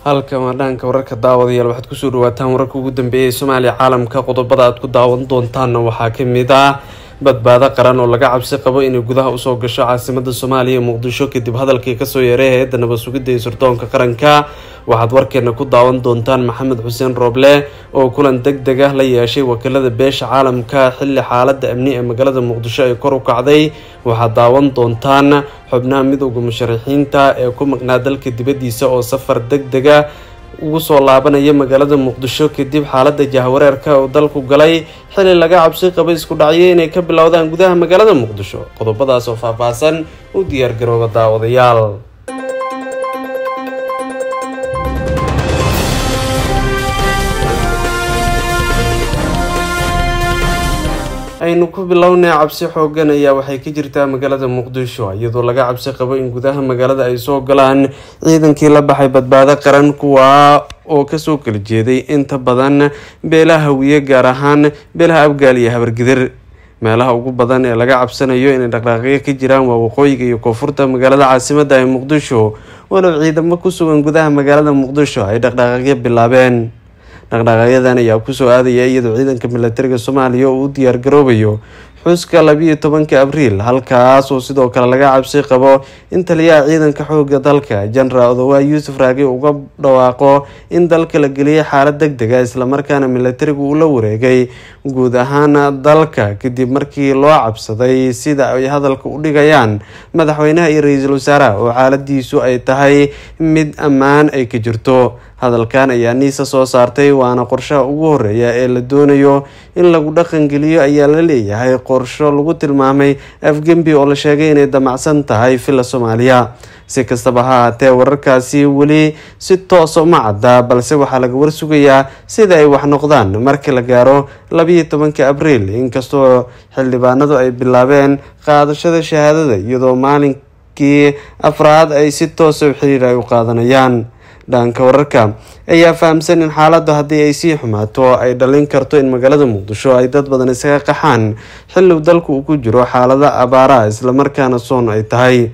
halka maadhaanka wararka daawadayaal waxaad kusoo dhawaataan wararka ugu dambeeyay soomaaliya caalamka qodobada aad ku daawan doontaanna waxaa kamid ah badbaado qaran oo laga cabsi qabo inay gudaha usoo gasho caasimada soomaaliya muqdisho kadib hadalkii kasoo yeeray hay-adda nabad sugidda iyo sirdoonka qaranka waxaad warkeena ku daawan doontaan maxamed xuseen rooble oo kulan deg deg ah la yeeshay wakiilada beesha caalamka xilli xaalada amni ee magaalada muqdisho ay kor u kacday waxaad daawan doontaan xubnaha midooda musharaxiinta ee ku maqnaa dalka dibadiisa oo safar deg dega ugu soo laabanaya magaalada muqdisho kadib xaalada jahwareerka oo dalku galay xili laga cabsi qaba isku dhacyo inay ka bilowdaan gudaha magaalada muqdisho qodobadaas oo faahfaahsan u diyaargarooba daawadayaal aynu ku bilownay cabsi xoogan ayaa waxay ka jirtaa magaalada muqdisho iyadoo laga cabsi qabo in gudaha magaalada ay soo galaan ciidankii la baxay badbaado qaran kuwa oo kasoo kala jeeday inta badan beelaha hawiye gaar ahaan beelaha abgaal iyo habargidir meelaha ugu badan ee laga cabsanayo inay dhaqdhaaqyo ka jiraan waa waqooyiga iyo koonfurta magaalada caasimada ee muqdisho walow ciidamo ku sugan gudaha magaalada muqdisho ay dhaqdhaaqyo bilaabeen dhaqdhaqaaqyadan ayaa kusoo aadaya iyadoo ciidanka milatariga soomaaliya uu u diyaar garoobayo xuska labiiyo tobanka abriil halkaas oo sidoo kale laga cabsi qabo in taliyaha ciidanka xooga dalka jenaraal odowaa yuusuf raagi uga dhawaaqo in dalka la geliyay xaalad deg dega islamarkaana milatarigu uu la wareegay guud ahaan dalka kadib markii loo cabsaday sida ay hadalka u dhigayaan madaxweynaha iyo ra-iisul wasaaraha oo xaaladiisu ay tahay mid ammaan ay ka jirto hadalkan ayaa niisa soo saartay waana qorshaha ugu horeeya ee la doonayo in lagu dhaqangeliyo ayaa la leeyahay qorsho lagu tilmaamay afgembi oo la sheegay inay damacsan tahay villa soomaaliya si kastaba ha ahaatee wararkaasi weli si toosa uma cadda balse waxaa laga warsugayaa sida ay wax noqdaan markii la gaaro labiiyo tobanka abriil inkastoo xildhibaanadu ay bilaabeen qaadashada shahaadada iyadoo maalinkii afraad ay si toosa u xiriir ay u qaadanayaan dhanka wararka ayaa fahamsan in xaaladdu haddii ay sii xumaato ay dhalin karto in magaalada muqdisho ay dad badan isaga qaxaan xilliw dalku uu ku jiro xaalada abaaraha islamarkaana soon ay tahay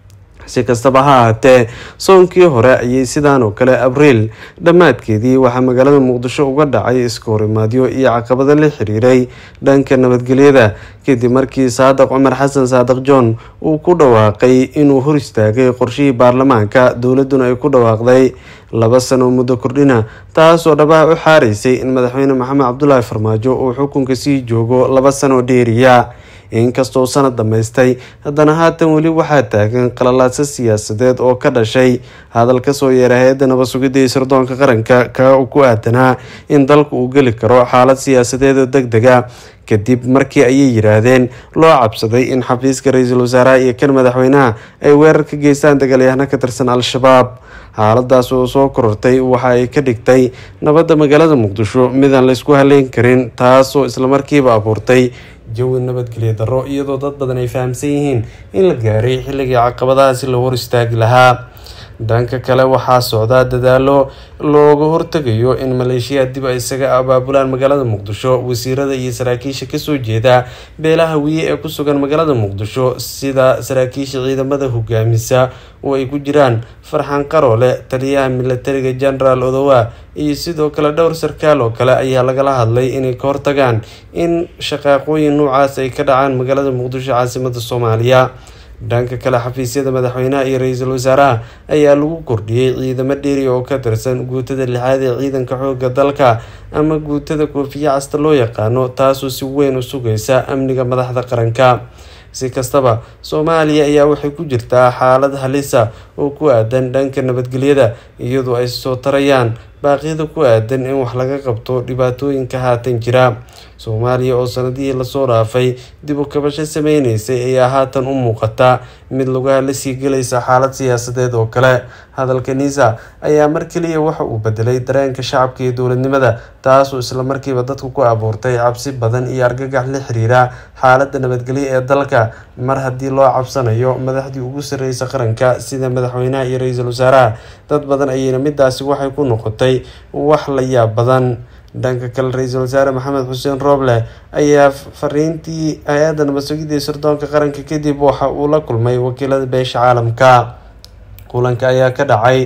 si kastaba ha ahaatee soonkii hore ayay sidaan oo kale abriil dhammaadkeedii waxaa magaalada muqdisho uga dhacay iska horimaadyo iyo caqabado la xiriiray dhanka nabadgelyada kadib markii saadiq cumar xasan saadiq john uu ku dhawaaqay inuu hor istaagay qorshihii baarlamaanka dowladuna ay ku dhawaaqday laba sano muddo kordhina taasoo dhabaha u xaaraysay in madaxweyne maxamed cabdulaahi farmaajo uu xukunka sii joogo laba sano dheeriya inkastoo sanad dhammaystay haddana haatan weli waxaa taagan qalalaadsa siyaasadeed oo ka dhashay hadal kasoo yeeray hay-adda nabad sugidda iyo sirdoonka qaranka ka ku aadanaa in dalku uu geli karo xaalad siyaasadeed oo deg dega kadib markii ayay yiraahdeen loo cabsaday in xafiiska ra-iisul wasaaraha iyo kan madaxweynaha ay weerar ka geystaan dagaalyahano ka tirsan al-shabaab xaaladaas oo soo korortay waxa ay ka dhigtay nabadda magaalada muqdisho midaan laysku haleyn karin taasoo islamarkiiba abuurtay jawi nabadgelyo darro iyadoo dad badan ay fahamsan yihiin in la gaaray xilligii caqabadahaasi la hor istaagi lahaa dhanka kale waxaa socdaa dadaalo looga hortegayo in maleeshiya dib ay isaga abaabulaan magaalada muqdisho wasiirada iyo saraakiisha kasoo jeeda beelaha wiye ee ku sugan magaalada muqdisho sida saraakiisha ciidamada hogaamisa oo ay ku jiraan farxan qaroole taliyaha milatariga jenaraal odowa iyo sidoo kale dhowr sarkaal oo kale ayaa lagala hadlay inay ka hortagaan in shaqaaqooyin noocaas ay ka dhacaan magaalada muqdisho caasimada soomaaliya dhanka kale xafiisyada madaxweynaha iyo ra-iisul wasaaraha ayaa lagu kordhiyey ciidamo dheeri oo ka tirsan guutada lixaad ee ciidanka xooga dalka ama guutada koofiya casta loo yaqaano taasoo si weyn u sugaysa amniga madaxda qaranka si kastaba soomaaliya ayaa waxay ku jirtaa xaalad halisa oo ku aadan dhanka nabadgelyada iyadoo ay soo tarayaan baaqyada ku aadan in wax laga qabto dhibaatooyinka haatan jira soomaaliya oo sanadihii lasoo dhaafay dib u kabasho sameyneysay ayaa haatan u muuqata mid lugaha lasii gelaysa xaalad siyaasadeed oo kale hadalka niisa ayaa mar keliya waxa uu bedelay dareenka shacabka iyo dowladnimada taasoo islamarkiiba dadku ku abuurtay cabsi badan iyo argagax la xiriira xaalada nabadgelyo ee dalka mar haddii loo cabsanayo madaxdii ugu sarreysa qaranka sida madaxweynaha iyo ra-iisul wasaaraha dad badan ayayna midaasi waxay ku noqotay wax la yaab badan dhanka kale ra-iisul wasaare maxamed xuseen rooble ayaa fariintii hay-adda nabad sugidda iyo sirdoonka qaranka kadib waxa uu la kulmay wakiilada beesha caalamka kulanka ayaa ka dhacay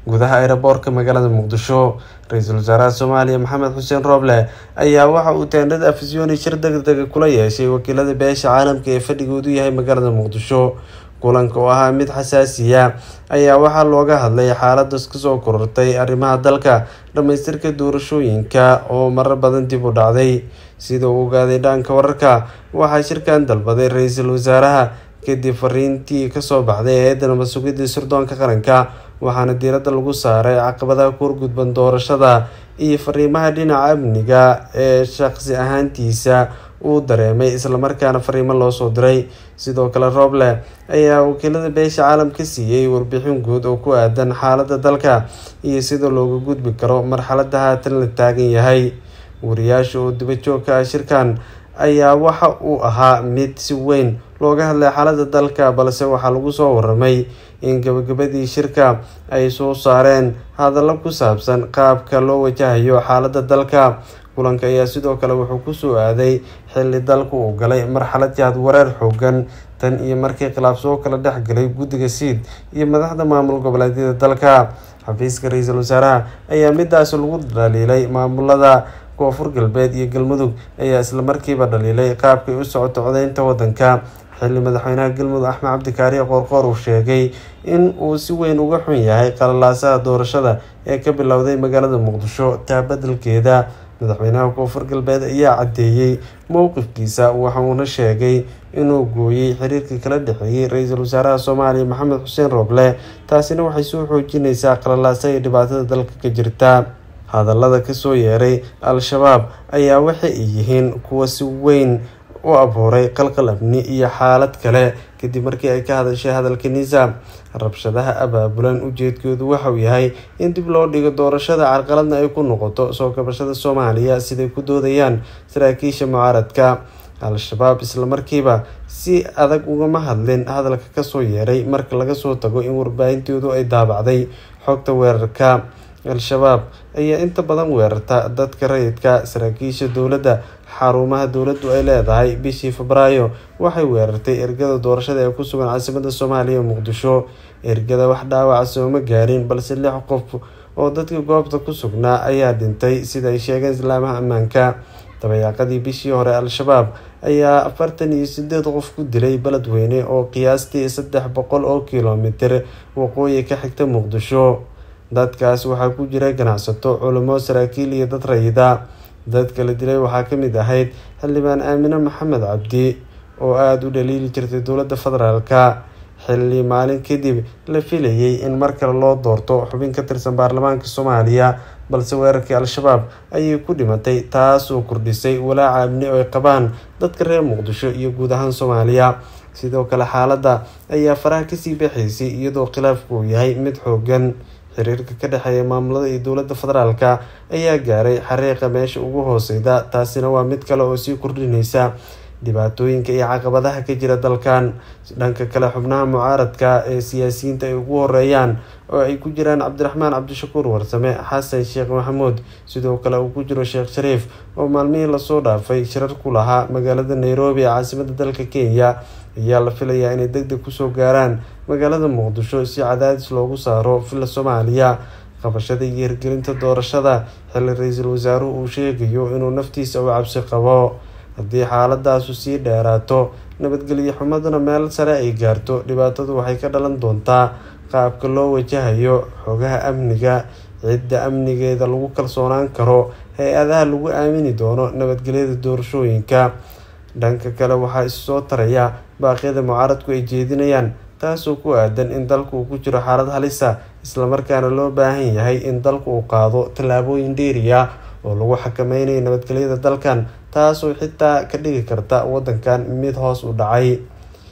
gudaha aeroboortka magaalada muqdisho ra-iisul wasaaraha soomaaliya maxamed xuseen rooble ayaa waxa uu teendhada afisyooni shir degdega kula yeeshay wakiilada beesha caalamka ee fadhigoodu yahay magaalada muqdisho kulanka oo ahaa mid xasaasiya ayaa waxaa looga hadlay xaaladaas kasoo korortay arrimaha dalka dhamaystirka doorashooyinka oo marar badan dib u dhacday sida uu ogaaday dhaanka wararka waxaa shirkan dalbaday ra-iisul wasaaraha kadib fariintii kasoo baxday eedda nabad sugidda sirdoonka qaranka waxaana diiradda lagu saaray caqabadaha ku horgudban doorashada iyo fariimaha dhinaca amniga ee shaqsi ahaantiisa uu dareemay islamarkaana fariimo loo soo diray sidoo kale rooble ayaa wakiilada beesha caalamka siiyey warbixin guud oo ku aadan xaalada dalka iyo sida looga gudbi karo marxalada haatan la taagan yahay wariyaasha oo dibajoogka ah shirkan ayaa waxa uu ahaa mid si weyn looga hadlay xaalada dalka balse waxaa lagu soo waramay in gabagabadii shirka ay soo saareen hadallo ku saabsan qaabka loo wajahayo xaalada dalka kulanka ayaa sidoo kale wuxuu kusoo aaday xilli dalku uu galay marxalad jahad wareer xoogan tan iyo markii khilaaf soo kala dhex galay guddiga siid iyo madaxda maamul goboleedyada dalka xafiiska ra-iisul wasaaraha ayaa midaasi lagu dhaliilay maamulada koonfur galbeed iyo galmudug ayaa islamarkiiba dhaliilay qaabkay u socoto codeynta wadanka xilli madaxweynaha galmudug axmed cabdikaariye qoorqoor uu sheegay in uu si weyn uga xun yahay qalalaasaha doorashada ee ka bilowday magaalada muqdisho taa beddelkeeda madaxweynaha koonfur galbeed ayaa caddeeyey mowqifkiisa waxauuna sheegay inuu gooyey xiriirkii kala dhexeeyey ra-iisul wasaaraha soomaaliya maxamed xuseen rooble taasina waxay soo xoojineysaa qalalaasa iyo dhibaatada dalka ka jirta hadallada kasoo yeeray al-shabaab ayaa waxay yihiin kuwa si weyn u abuuray qalqal amni iyo xaalad kale kadib markii ay ka hadashay hadalka nisaam rabshadaha abaabulan ujeedkoodu waxauu yahay in dib loo dhigo doorashada carqaladna ay ku noqoto soo kabashada soomaaliya siday ku doodayaan saraakiisha mucaaradka al-shabaab islamarkiiba si adag ugama hadlin hadalka kasoo yeeray marka laga soo tago in warbaahintoodu ay daabacday xogta weerarka al-shabaab ayaa inta badan weerarta dadka rayidka saraakiisha dowladda xarumaha dowladdu ay leedahay bishii febraayo waxay weerartay ergada doorashada ee ku sugan caasimada soomaaliya muqdisho ergada wax dhaawaca sooma gaarin balse lix qof oo dadka goobta ku sugnaa ayaa dhintay sida ay sheegeen islaamaha ammaanka dabayaaqadii bishii hore al-shabaab ayaa afartan iyo sideed qof ku dilay beledweyne oo qiyaastii saddex boqol oo kilomitir waqooyi ka xigta muqdisho dadkaas waxaa ku jira ganacsato culamo saraakiil iyo dad rayida dadka la dilay waxaa kamid ahayd xildhibaan aamine maxamed cabdi oo aada u dhaliili jirtay dowladda federaalka xilli maalin kadib la filayay in mar kale loo doorto xubin ka tirsan baarlamaanka soomaaliya balse weerarkii al-shabaab ayay ku dhimatay taas oo kordhisay walaaca amni oo ay qabaan dadka reer muqdisho iyo guud ahaan soomaaliya sidoo kale xaaladda ayaa faraha kasii baxaysay iyadoo khilaafku uu yahay mid xoogan xiriirka ka dhexeeya maamulada iyo dowladda federaalka ayaa gaaray xariiqa meesha ugu hooseyda taasina waa mid kale oo sii kordhineysa dhibaatooyinka iyo caqabadaha ka jira dalkan dhanka kale xubnaha mucaaradka ee siyaasiyiinta ay ugu horeeyaan oo ay ku jiraan cabdiraxmaan cabdishakuur warsame xasan sheekh maxamuud sidoo kale uu ku jiro sheekh shariif oo maalmihii lasoo dhaafay shirar ku lahaa magaalada nairobi ee caasimada dalka kenya ayaa la filayaa inay deg deg kusoo gaaraan magaalada muqdisho si cadaadis loogu saaro villa soomaaliya qabashada iyo hirgelinta doorashada xilli ra-iisul wasaaruhu uu sheegayo inuu naftiisa u cabsi qabo haddii xaaladaasu sii dheeraato nabadgelyo xumaduna meel sare ay gaarto dhibaatadu waxay ka dhalan doontaa qaabka loo wajahayo xogaha amniga cidda amnigeeda lagu kalsoonaan karo hay-adaha lagu aamini doono nabadgelyada doorashooyinka dhanka kale waxaa issoo taraya baaqyada mucaaradku ay jeedinayaan taasoo ku aadan in dalku uu ku jiro xaalad halisa islamarkaana loo baahan yahay in dalku uu qaado tallaabooyin dheeriya oo lagu xakameynayo nabadgelyada dalkan taasoo xitaa ka dhigi karta wadankan mid hoos u dhacay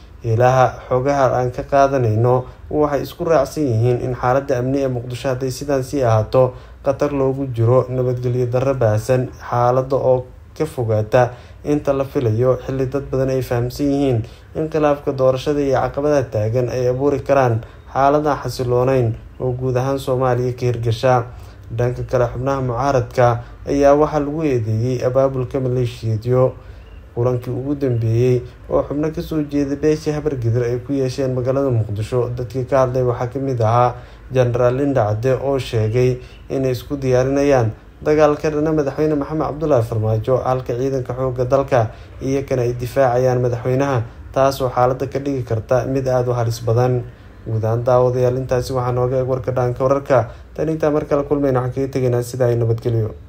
ilaha xogaha aan ka qaadanayno waxay isku raacsan yihiin in xaaladda amni ee muqdisho hadday sidaan sii ahaato khatar loogu jiro nabadgelyo darro baahsan xaalada oo ka fogaata inta la filayo xilli dad badan ay fahamsan yihiin in khilaafka doorashada iyo caqabadaha taagan ay abuuri karaan xaalada xasilooneyn oo guud ahaan soomaaliya ka hirgasha dhanka kale xubnaha mucaaradka ayaa waxaa lagu eedeeyey abaabulka maleeshiyeedyo kulankii ugu dambeeyey oo xubno kasoo jeeda beesha habargidir ay ku yeesheen magaalada muqdisho dadkii ka hadlay waxaa kamid ahaa jenaraal linda cadde oo sheegay inay isku diyaarinayaan dagaalka dhana madaxweyne maxamed cabdulaahi farmaajo halka ciidanka xooga dalka iyakana ay difaacayaan madaxweynaha taasoo xaalada ka dhigi karta mid aada u halis badan guud ahaan daawadayaal intaasi waxaa nooga eeg warka dhaanka wararka tan intaa mar kale kulmayna waxaan kaga tegaynaa sida ay nabadgelyo